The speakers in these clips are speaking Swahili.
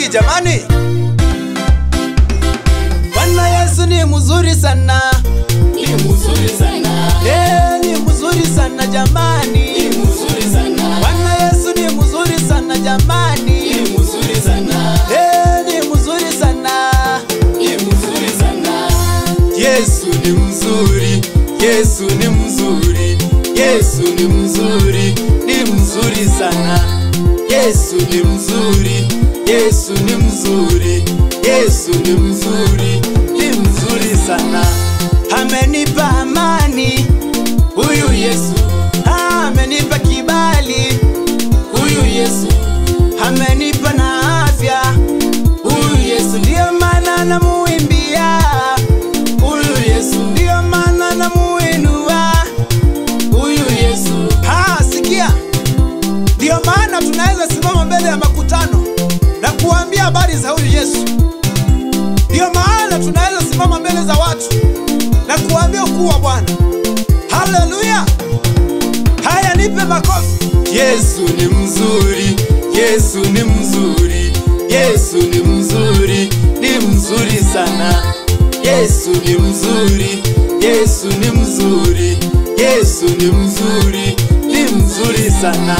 jamani. Bwana Yesu ni mzuri sana, Ni mzuri sana, eh, ni mzuri sana jamani. ni mzuri sana, Bwana Yesu ni mzuri sana jamani, ni mzuri sana, eh, ni mzuri sana. ni mzuri sana. Yesu ni mzuri, Yesu ni mzuri, Yesu ni mzuri, ni mzuri sana. Yesu ni mzuri, Yesu ni mzuri, Yesu ni mzuri, ni mzuri sana. Amenipa amani huyu Yesu, amenipa kibali huyu Yesu, amenipa na afya huyu Yesu, ndiyo maana namuimbia huyu Yesu, ndiyo maana namuinua huyu Yesu. Ha, sikia, ndiyo maana tunaweza simama mbele ya makutano na kuambia habari za huyu Yesu. Ndiyo maana tunaweza simama mbele za watu na kuambia ukuu wa Bwana. Haleluya! Haya, nipe makofi. Yesu ni mzuri, Yesu ni mzuri, Yesu ni mzuri, ni mzuri sana. Yesu ni mzuri, Yesu ni mzuri, Yesu ni mzuri, ni mzuri sana.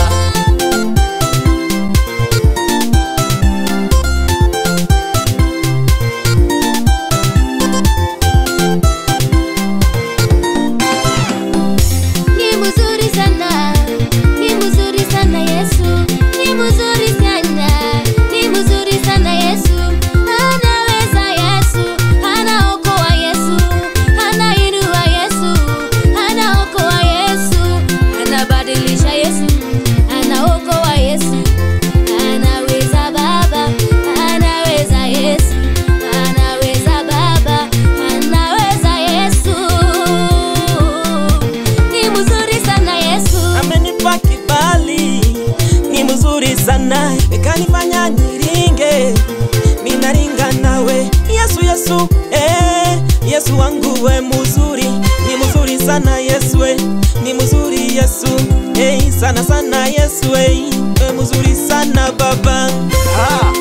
Ni mzuri sana, ni mzuri sana Yesu, ni mzuri sana, ni mzuri sana Yesu. Anaweza Yesu, anaokoa Yesu, anainua Yesu, anaokoa Yesu, anabadilisha Yesu, anaokoa Yesu. Anaweza Baba, anaweza Yesu, anaweza Baba, anaweza Yesu. Ni mzuri sana Yesu. amenipa kibali, ni mzuri sana, ikanifanya niringe, minaringa nawe Yesu, Yesu, eh, Yesu wangu we mzuri, ni mzuri sana Yesu, eh, ni mzuri Yesu, eh, sana sana Yesu, eh, we mzuri sana Baba. Ah,